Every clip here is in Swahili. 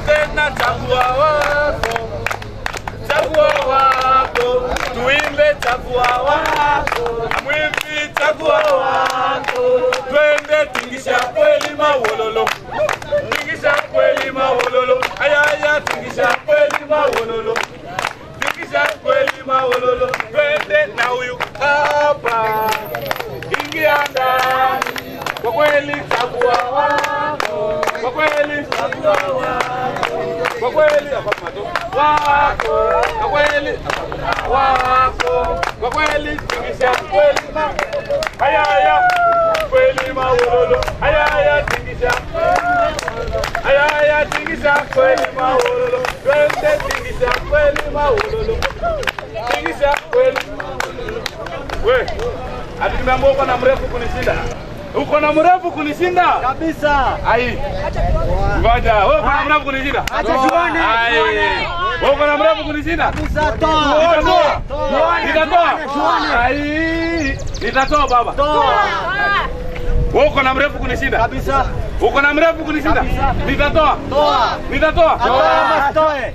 na tena chagua wako, chagua wako, tuimbe chagua wako, mwimbi chagua wako, twende tingisha kweli mawololo, tingisha kweli mawololo, ayaya tingisha kweli mawololo, tingisha kweli mawololo, twende na huyu hapa, ingia ndani, kwa kweli chagua wako, kwa kweli chagua wako, kwa kweli wako, kwa kweli wako, kwa kweli tingisha kweli ma, ayaya kweli mawololo, ayaya tingisha ayaya tingisha kweli mawololo, twende tingisha kweli mawololo, tingisha kweli we ati nimeambiwa uko na mrefu kunishinda uko na mrefu kunishinda Kabisa. ai ngoja wewe uko na mrefu kunishinda Acha tuone, ai tuone. wewe uko na mrefu kunishinda Kabisa toa. nitatoa Tuone, nitatoa tuone. ai nitatoa baba Toa. wewe uko na mrefu kunishinda Kabisa. uko na mrefu kunishinda Kabisa. nitatoa Toa. nitatoa Atoe ama asitoe?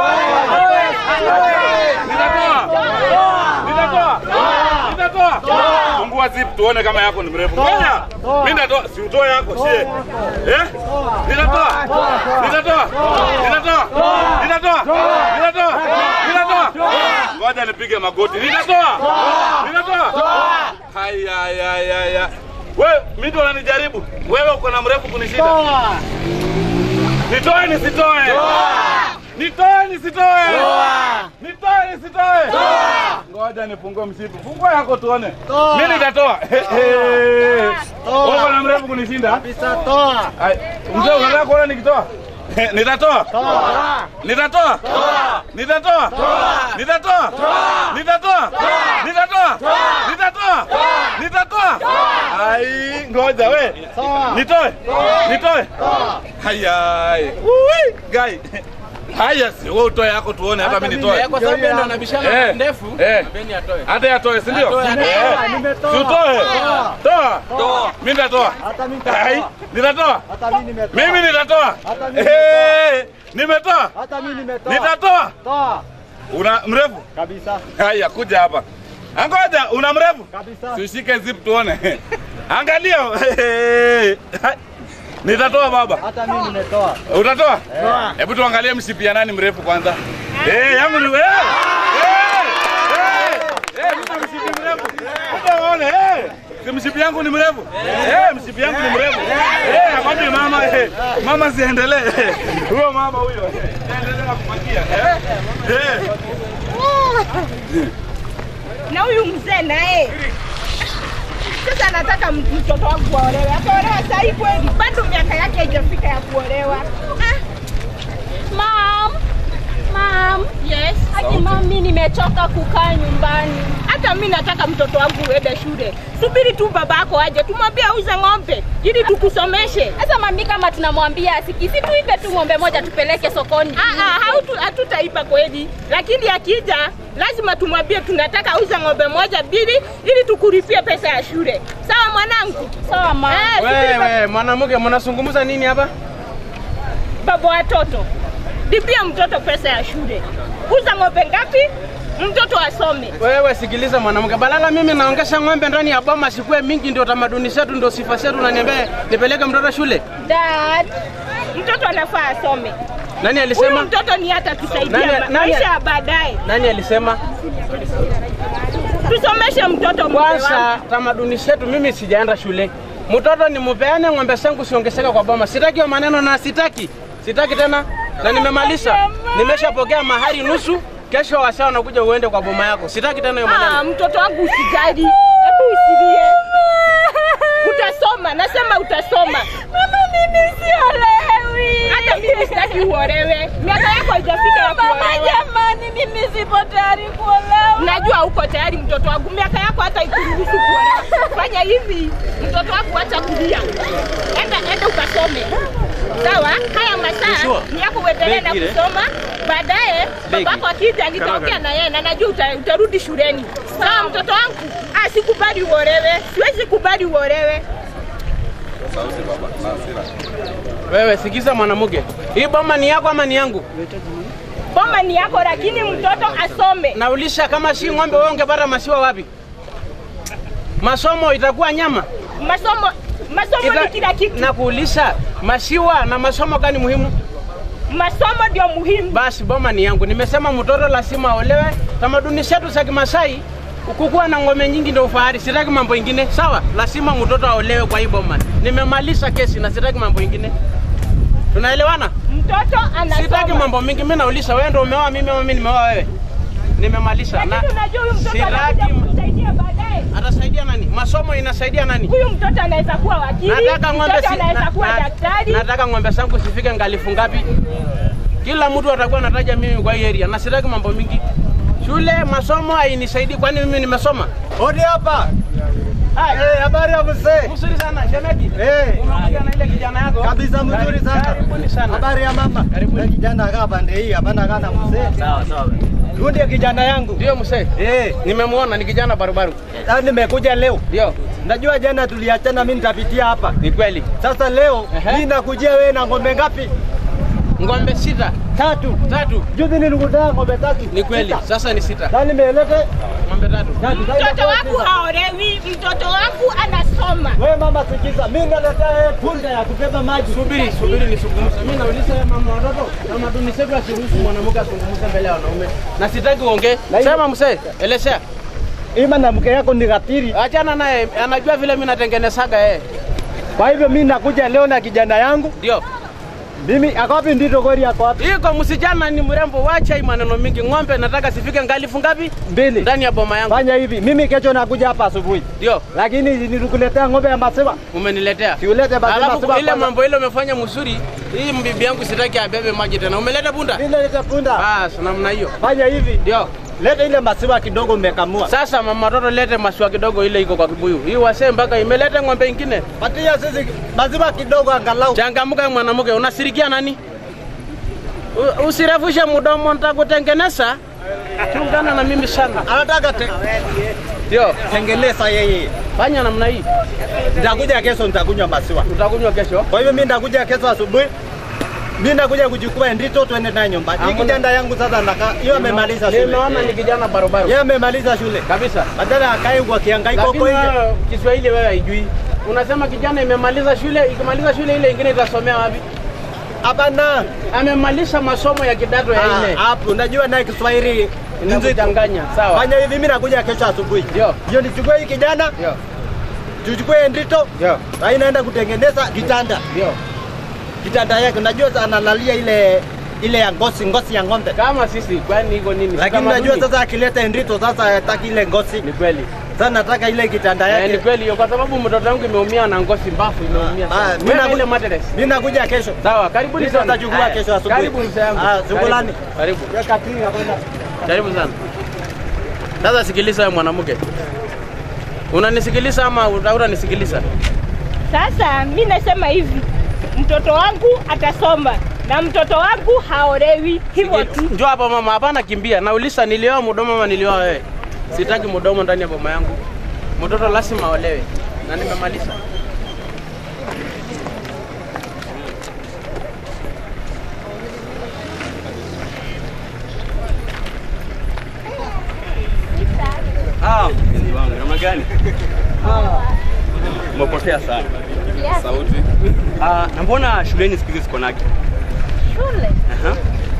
nitatoa nitatoa nitatoa fungua zip tuone kama yako ni mrefu ngoja mimi nitatoa si utoe yako sie eh nitatoa nitatoa nitatoa nitatoa nitatoa nitatoa ngoja nipige magoti nitatoa nitatoa haya haya haya wewe mimi ndo unanijaribu wewe uko na mrefu kunishinda Toa. nitoe nisitoe nitoe nisitoe nitoe nisitoe ngoja nifungue msitu fungua yako tuone Toa. mimi nitatoa Toa. uko na mrefu kunishinda Kabisa toa. Ai, mzee unataka kuona nikitoa nitatoa Toa. nitatoa nitatoa nitatoa nitatoa nitatoa nitatoa nitatoa ai ngoja we Toa. nitoe nitoe haya Ui, gai haya si wewe utoe yako tuone hata mimi nitoe kwa sababu yeye ndo anabishana Eh, ndefu eh. Beni atoe. hata yatoe si ndio Atoe, atoe. Eh, Nimetoa. si utoe Toa. toa mimi nitatoa Hata mimi ai nitatoa. nitatoa Hata mimi nimetoa. mimi nitatoa Hata mimi Eh, nimetoa Hata mimi nimetoa. nitatoa Toa. una mrefu Kabisa. haya kuja hapa angoja una mrefu Kabisa. tushike zip tuone angalia nitatoa baba Hata mimi nimetoa. utatoa Toa. hebu tuangalie mshipi ya nani mrefu kwanza eh yangu ni wewe eh eh eh mtu mshipi mrefu kuja uone eh si mshipi yangu ni mrefu eh mshipi yangu ni mrefu eh akwambie mama eh mama siendelee huyo mama huyo eh, endelea kupakia eh eh na huyu mzee naye sasa anataka mtoto wangu aolewe. Ataolewa saa hii kweli? Bado miaka yake haijafika ya kuolewa. Ah, Mom, mom, yes. hadi mami, nimechoka kukaa nyumbani. Hata mi nataka mtoto wangu uende shule. Subiri tu babako aje, tumwambie auze ng'ombe ili tukusomeshe. Sasa mami, kama tunamwambia asikii, si tuipe tu ng'ombe moja tupeleke sokoni. Ah, ah, hautu- hatutaiba kweli, lakini akija lazima tumwambie tunataka auze ng'ombe moja bili ili tukulipie pesa ya shule. Sawa mwanangu? Sawa mama. Eh, subiri ba- Wewe mwanamke, mnazungumza nini hapa? baba watoto, lipia mtoto pesa ya shule. Uza ng'ombe ngapi? Mtoto asome. Wewe sikiliza mwanamke, balala mimi naongesha ng'ombe ndani ya boma sikuwe mingi, ndio tamaduni zetu, ndio sifa zetu, na niambie nipeleke mtoto shule? Dad, mtoto anafaa asome. Nani Huyu alisema? mtoto ni hata tusaidia Nani- ma- nani- maisha ya baadaye. Nani alisema? Tusomeshe mtoto mzee wangu. Kwanza tamaduni zetu, mimi sijaenda shule. Mtoto ni mupeane ng'ombe zangu siongezeka kwa boma. Sitaki hiyo maneno na sitaki. Sitaki tena. Na nimemaliza. Nimeshapokea mahari nusu. Kesho wasaa wanakuja uende kwa boma yako. Sitaki tena hiyo Ah, maneno. mtoto wangu usijali. Hebu usilie. Utasoma, nasema utasoma. Mama, mimi siolewi. Hata mimi sitaki uolewe. Miaka yako haijafika ya Mama, kuolewa. jamani, mimi sipo tayari kuolewa. Najua uko tayari mtoto wangu, miaka yako hata ikuruhusu kuolewa. Fanya hivi, mtoto wangu acha kulia, enda enda ukasome. Sawa, haya masaa ni yako uendelee na kusoma. Baadaye babako akija, nitaongea na yeye na najua uta, utarudi shuleni. Sawa, mtoto wangu. Ah, sikubali uolewe, siwezi kubali uolewe. Sauti baba, na hasira. Wewe sikiza mwanamke, hii boma ni yako ama ni yangu? Boma ni yako, lakini mtoto asome. Naulisha kama si ng'ombe, wewe ungepata maziwa wapi? Masomo itakuwa nyama Masomo masomo Ita- ni kila kitu. na kuulisha maziwa na masomo gani muhimu? Masomo ndio muhimu. Basi boma ni yangu, nimesema mtoto lazima aolewe. Tamaduni zetu za Kimasai kukuwa na ng'ombe nyingi ndio ufahari, sitaki mambo ingine. Sawa, lazima mtoto aolewe kwa hii boma. Nimemaliza kesi na sitaki mambo ingine. Tunaelewana? Mtoto Sitaki anasoma. mambo mingi. Mimi nauliza wewe ndio umeoa mimi ama mimi nimeoa wewe? Nimemaliza na Lakini unajua huyu mtoto sitaki anakuja kumsaidia baadaye. atasaidia nani? Masomo inasaidia nani? Huyu mtoto anaweza kuwa wakili, Nataka ng'ombe mtoto si, anaweza na, kuwa na, daktari. nataka ng'ombe zangu sifike ngalifu ngapi? Kila mtu atakuwa anataja mimi kwa hii area na sitaki mambo mingi. Shule masomo hainisaidii, kwani mimi nimesoma? Hodi hapa. Eh, habari ya mzee? Mzuri sana shemeki. Eh, Umekuja na ile kijana yako kabisa mzuri sana. Karibuni sana. Habari ya mama? Karibuni. Na kijana akaa pande hii, hapana kana mzee. Sawa sawa. Huyu ndiye kijana yangu. Ndio mzee. Eh, Nimemuona ni kijana barubaru. sasa nimekuja leo. Ndio, Najua jana tuliachana, mimi nitapitia hapa. ni kweli. Sasa leo Ehe. mimi nakujia wewe na ng'ombe ngapi? Ng'ombe sita. Tatu. Tatu. Juzi nilikutana ng'ombe tatu. Ni kweli. Sita. Sasa ni sita. Sasa nimelete Ng'ombe tatu. tatu. Sasa Mtoto inakuwa wangu sita. haolewi, mtoto wangu anasoma. Wewe mama sikiza, mimi naletea wewe punda ya kubeba maji. Subiri, subiri nisungumze. Mimi nauliza wewe mama watoto, tamaduni zetu asiruhusu mwanamke azungumze mbele ya wanaume. Na sitaki uongee. Na hiyo- Sema mzee, elezea. Ima na mke yako ni katiri. Achana naye, anajua vile mimi natengenezaga yeye. Kwa hivyo mimi nakuja leo na kijana yangu. Ndio. Mimi ako wapi ndito gori yako wapi? Iko msichana ni mrembo, wacha hii maneno mingi. Ng'ombe nataka sifike ngalifu ngapi? Mbili. Ndani ya boma yangu. Fanya hivi, mimi kesho nakuja hapa asubuhi. Ndio, Lakini nilikuletea ng'ombe ya maziwa. umeniletea. Siulete basi Alafu maziwa. ile mambo ile umefanya mzuri, hii mbibi yangu sitaki abebe maji tena. Umeleta bunda? Ile lete punda. Bas, namna hiyo. Fanya hivi. Ndio. Leta ile maziwa kidogo umekamua. Sasa mama watoto lete maswa kidogo ile iko kwa kibuyu. Hii wasee mpaka imeleta ng'ombe ingine. Patia sisi maziwa kidogo angalau. Changamka mwanamke, unasirikia nani? U- Usirefushe mdomo, nitakutengeneza. Chungana na mimi sana. Anataka te Ndio, tengeneza yeye. fanya namna hii, Nitakuja kesho nitakunywa maziwa. utakunywa kesho. Kwa hivyo mimi nitakuja kesho asubuhi. Mimi nakuja kuchukua ndito tuende naye nyumbani. Hii Hakuna- kijana yangu sasa naka hiyo amemaliza shule. Nimeona ni kijana barobaro Yeye amemaliza shule. kabisa, Badala akae kwa kihangaiko lakini huko nje. wewe Kiswahili wewe haijui. Unasema kijana imemaliza shule, ikimaliza shule ile ingine itasomea wapi? Hapana. Amemaliza masomo ya kidato ya Ah, nne. Hapo najua naye Kiswahili nzito. Inakuchanganya, sawa? Fanya hivi, mimi nakuja kesho asubuhi. Ndio. Ndio nichukue hii kijana, Ndio, tuchukue ndito, ndio, na inaenda kutengeneza kitanda. ndio. Kitanda yake unajua sasa analalia ile ile ya ngozi ngozi ya ng'ombe. Kama sisi kwani iko nini? Si Lakini tamaduni? unajua sasa akileta ndito sasa hataki ile ngozi. ni kweli. Sasa nataka ile kitanda Eh, ni yake. kweli hiyo, kwa sababu mtoto wangu imeumia na ngozi mbafu imeumia. Ah, sana. mimi Wewe naku- ile mattress. Mimi nakuja kesho. Sawa, karibuni Hizo sana. nitachukua Haya, kesho asubuhi. Karibu mzee wangu. Ah, shukrani. Karibu. Weka kili kwenda. Karibu sana. Sasa sikiliza wewe mwanamke. Unanisikiliza ama utanisikiliza? Sasa mi nasema hivi, mtoto wangu atasoma na mtoto wangu haolewi, hivyo tu. Njoo hapa mama, hapana kimbia. Nauliza nilioa mdomo ama nilioa wewe? Sitaki mdomo ndani ya boma yangu. Mtoto lazima aolewe. Na nimemaliza. Ah, mpenzi wangu, namna gani? Umepotea sana. Sauti. Ah, na mbona shuleni siku hizi siko nake? Shule. Aha.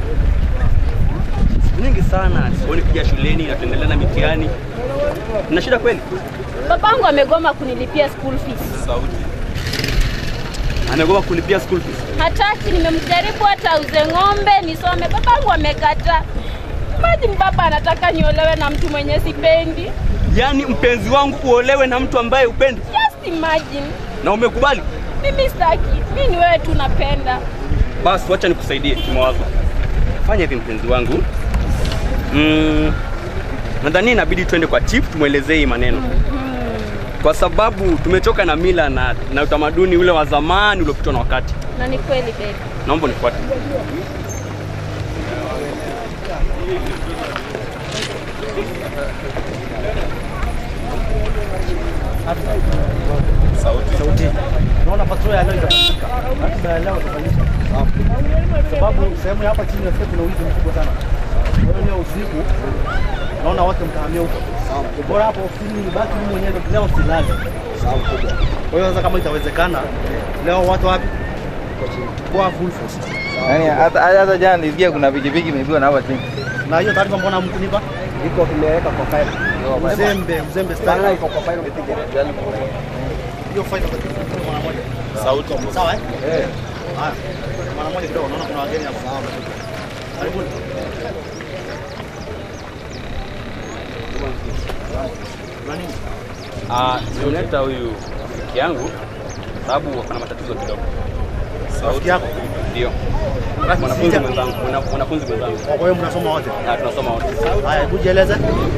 Siku nyingi sana sioni kuja shuleni na tuendelea na mitihani. Na shida kweli? Babangu amegoma kunilipia school fees. Sauti. Amegoma kulipia school fees. Hataki, nimemjaribu hata auze ng'ombe nisome, babangu amekataa. Imagine baba anataka niolewe na mtu mwenye sipendi. Yaani mpenzi wangu uolewe na mtu ambaye upendi Just imagine. na umekubali? Mimi sitaki, mimi ni wewe tu napenda. Basi wacha nikusaidie kimawazo. Fanya hivi mpenzi wangu. Mm, nadhani inabidi twende kwa chief tumwelezee hii maneno kwa sababu tumechoka na mila na, na utamaduni ule wa zamani uliopitwa na wakati. Na ni kweli baby. Naomba unifuate. Sauti. sauti. Naona patrol ya leo itafanyika. Ratiba ya leo itafanyika. Sababu sehemu ya hapa chini nasikia kuna wizi mkubwa sana. Kwa hiyo leo usiku naona wote mtahamia huko. Bora hapo ofisini nibaki mimi mwenyewe leo silali. Kwa hiyo sasa kama itawezekana leo watu wapi? Kwa full force. Yaani hata hata jana nilisikia kuna pikipiki imeibiwa na hapa chini. Na hiyo taarifa mbona mkunipa? Iko kimeweka kwa file. Uzembe, uzembe style. iko kwa file nipige. Hiyo faida mara moja. Sauti. Sawa eh? Eh. Haya. Mara moja kidogo naona kuna wageni hapa. Sawa. Karibuni. Na nini? Ah, nimemleta huyu rafiki yangu sababu wako na matatizo kidogo. Rafiki yako? Ndio. Mwanafunzi mwenzangu, mwana- mwanafunzi mwenzangu. Kwa hiyo mnasoma wote? Na tunasoma wote. Haya, hebu jieleze.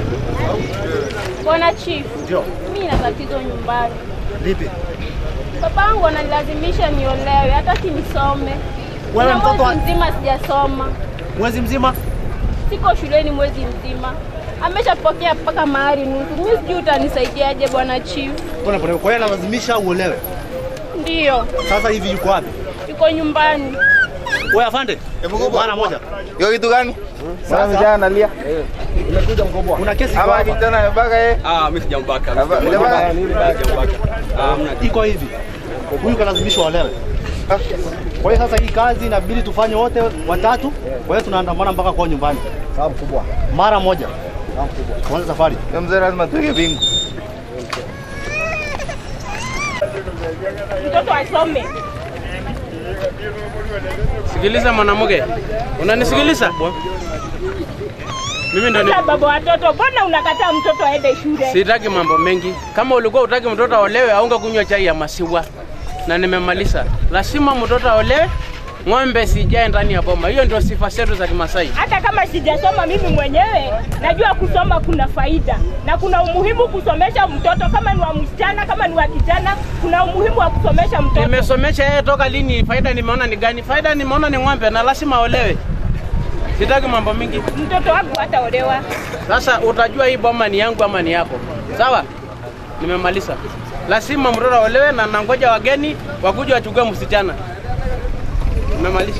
Bwana Chief, Ndio. mimi na tatizo nyumbani. Lipi? Babangu ananilazimisha niolewe, hataki nisome. Wewe Na mtoto wa- mwezi mzima sijasoma, Mwezi mzima? siko shuleni mwezi mzima. Ameshapokea mpaka mahari nusu. Mimi sijui utanisaidiaje bwana Chief. Pole pole. Kwa hiyo analazimisha uolewe. Ndiyo, Sasa hivi yuko wapi? yuko nyumbani. Wewe afande? Mara moja. Hiyo kitu gani? Sasa Sasa vijana nalia. umekuja mkomboa. Kuna kesi iko Hapa hapa. kijana amebaka yeye. Ah, mimi sijambaka. Hapa- jamaa- Sijambaka. Ah, hamna. Iko hivi. Huyu kalazimishwa olewe. Kwa hiyo sasa hii kazi inabidi tufanye wote watatu. Kwa hiyo tunaandamana mpaka kwa nyumbani. Sawa mkubwa. Mara moja. Sawa mkubwa. Tuanze safari. Hiyo mzee lazima tuweke bingu. mtoto asome. Sikiliza mwanamke, unanisikiliza? Mimi ndo ni... Sasa baba watoto, mbona unakataa mtoto aende shule? Sitaki mambo mengi. Kama ulikuwa utaki mtoto aolewe, aunga kunywa chai ya maziwa, na nimemaliza. Lazima mtoto aolewe, ng'ombe sijae ndani ya boma. Hiyo ndio sifa zetu za Kimasai. Hata kama sijasoma mimi mwenyewe, najua kusoma kuna faida na kuna umuhimu kusomesha mtoto, kama ni wa msichana, kama ni wa kijana, kuna umuhimu wa kusomesha mtoto. Nimesomesha yeye toka lini? Faida nimeona ni gani? Faida nimeona ni ng'ombe na lazima aolewe. Sitaki mambo mingi. Mtoto wangu hataolewa. Sasa utajua hii boma ni yangu ama ni yako. Sawa? Nimemaliza. Lazima mtoto aolewe na nangoja wageni wakuja wachukue msichana. Nimemaliza.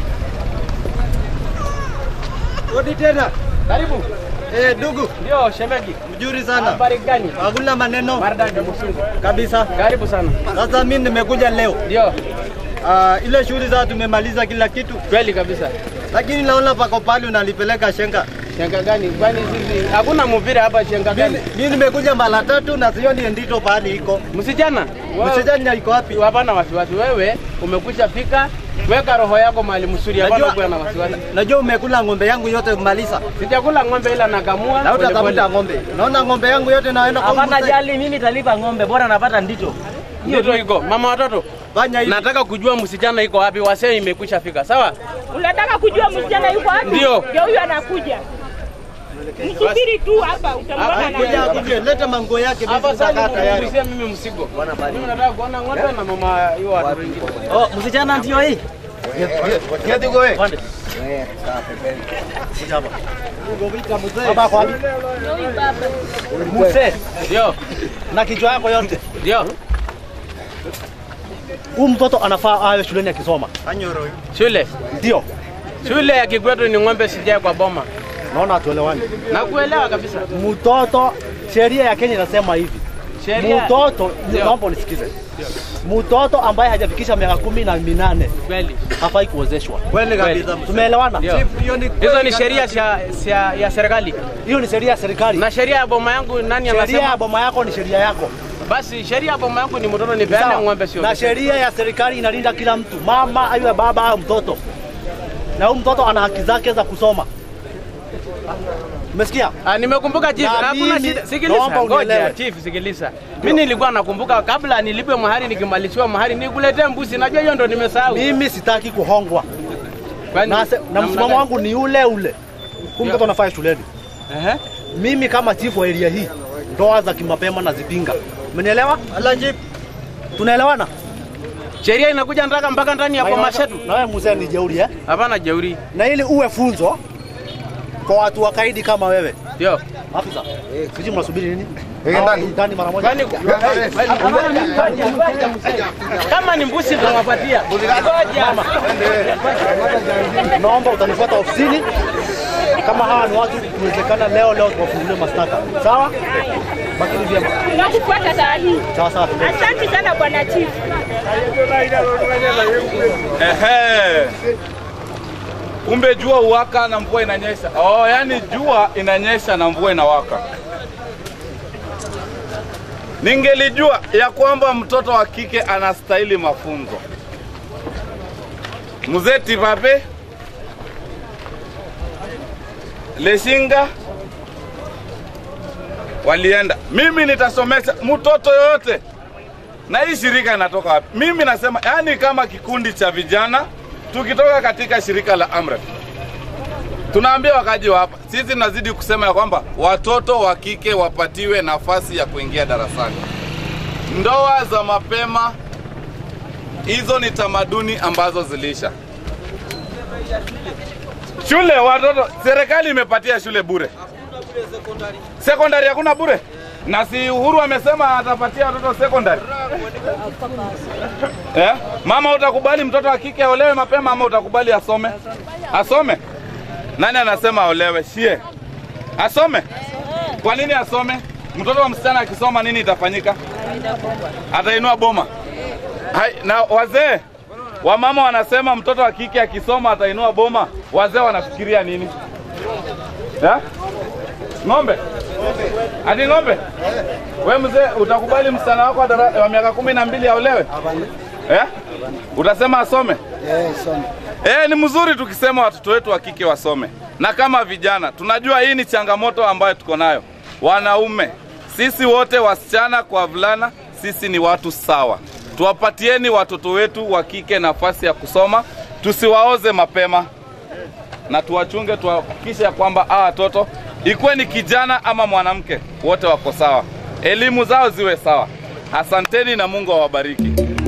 Rudi tena. Karibu. Eh, ndugu, Ndio shemeji. mzuri sana. Habari gani? Hakuna maneno Maridadi msungu. kabisa. Karibu sana. Sasa mimi nimekuja leo. Ndio. Ah, ile shughuli za tumemaliza kila kitu, Kweli kabisa. lakini naona pako pale unalipeleka shenga. Shenga gani? Kwani sisi hakuna mpira hapa shenga gani? Mimi nimekuja mara tatu na sioni ndito pahali iko. Msichana. wewe- Msijani iko wapi? Hapana wasiwasi. Wewe umekuja fika, weka roho yako mahali mzuri. Hapana Najua- kuwa na wasiwasi. Najua umekula ng'ombe yangu yote kumaliza. Sijakula ng'ombe ila nakamua. Na pole utatafuta pole. ng'ombe. Naona ng'ombe yangu yote naenda kwa Hapana mzee. jali, mimi nitalipa ng'ombe, bora napata ndito. Ndio iko. Mama watoto, Fanya hivi. nataka kujua msichana iko wapi. Wasee imekwisha fika. Sawa? Unataka kujua msichana yuko wapi? Ndio. Ndio huyo anakuja. Msubiri tu hapa, utamwona Hapa Kuja anakuja. kuja leta mango yake Hapa mimi sasa sitakaa tayari. nimekugusia mimi msigo. Mimi nataka kuona ng'ombe na mama hiyo watu wengine. Oh, msichana ndio hii. Kiatu iko wewe. Baba kwa wapi? Ndio huyu baba. Muse Ndio. na kichwa yako yote. Ndio. Huyu mtoto anafaa awe shuleni akisoma. Shule. Ndio. Shule ya Kikwetu ni ng'ombe sijae kwa boma. Naona hatuelewani. Nakuelewa kabisa. Mtoto, sheria ya Kenya inasema hivi. Sheria Mtoto, Ndio. naomba unisikize. Mtoto ambaye hajafikisha miaka kumi na minane kweli. hafai kuozeshwa. Kweli kabisa. Tumeelewana? Ndio. Hiyo ni Hizo ni sheria sia- sia- ya serikali. Hiyo ni sheria ya serikali. Na sheria ya boma yangu nani Sheria ya anasema? boma yako ni sheria yako. Basi sheria ya boma yangu ni mtoto nipeane Sawa. ng'ombe sio. Na sheria ya serikali inalinda kila mtu, mama aiwe baba au mtoto, na huyu mtoto ana haki zake za kusoma. Umesikia? Ah, nimekumbuka chief, Na hakuna mimi- shida. Sikiliza, naomba ngoja unielewe. chief, sikiliza. Mimi nilikuwa nakumbuka kabla nilipe mahari nikimaliziwa mahari nikuletee mbuzi. Najua hiyo ndo nimesahau. Mimi sitaki kuhongwa Kwani- na, se- na namna msimamo gani? wangu ni ule ule. Huyu mtoto anafaa shuleni. Ehe. Mimi kama chifu wa area hii, ndoa za kimapema nazipinga. Umenielewa? Alanji, Tunaelewana? Sheria inakuja ndaka mpaka ndani ya boma zetu. Na wewe mzee ni jeuri eh? Hapana jeuri. Na ili uwe funzo, kwa watu wakaidi kama wewe. Ndio. Afisa, sijui mnasubiri nini? Eh, Hao ndani. Ndani mara moja. Kwani kama ni mbusi tunawapatia. Ngoja. Naomba utanifuata ofisini. Kama hawa ni watu, inawezekana leo leo tuwafungulie mashtaka. Sawa? Bakini vyema. Tunakufuata saa hii. Sawa sawa. Asante sana bwana chief. Ehe. Kumbe jua uwaka na mvua inanyesha. Oh, yani jua inanyesha na mvua inawaka. Ningelijua ya kwamba mtoto wa kike anastahili mafunzo. Mzee Tibabe Leshinga walienda. Mimi nitasomesha mtoto yoyote na hii shirika inatoka wapi? Mimi nasema yani, kama kikundi cha vijana tukitoka katika shirika la Amref, tunaambia wakaji wa hapa, sisi tunazidi kusema ya kwamba watoto wa kike wapatiwe nafasi ya kuingia darasani. Ndoa za mapema, hizo ni tamaduni ambazo zilisha. Shule watoto, serikali imepatia shule bure, sekondari hakuna bure, na si Uhuru amesema atapatia watoto sekondari. Eh? Mama, utakubali mtoto wa kike aolewe mapema ama utakubali asome? Asome? Nani anasema aolewe? Shie. Asome? Kwa nini asome? Mtoto wa msichana akisoma nini itafanyika? Atainua boma. Hai, na wazee wamama wanasema mtoto wa kike akisoma atainua boma. Wazee wanafikiria nini? Eh? Ng'ombe? Ati ng'ombe? We mzee, utakubali msichana wako wa dara- wa miaka kumi na mbili aolewe? Eh? Utasema asome? Eh, ni mzuri tukisema watoto wetu wa kike wasome, na kama vijana tunajua hii ni changamoto ambayo tuko nayo. Wanaume sisi wote, wasichana kwa wavulana, sisi ni watu sawa. Tuwapatieni watoto wetu wa kike nafasi ya kusoma, tusiwaoze mapema na tuwachunge, tuhakikishe ya kwamba hawa watoto ikuwe ni kijana ama mwanamke, wote wako sawa, elimu zao ziwe sawa. Asanteni na Mungu awabariki.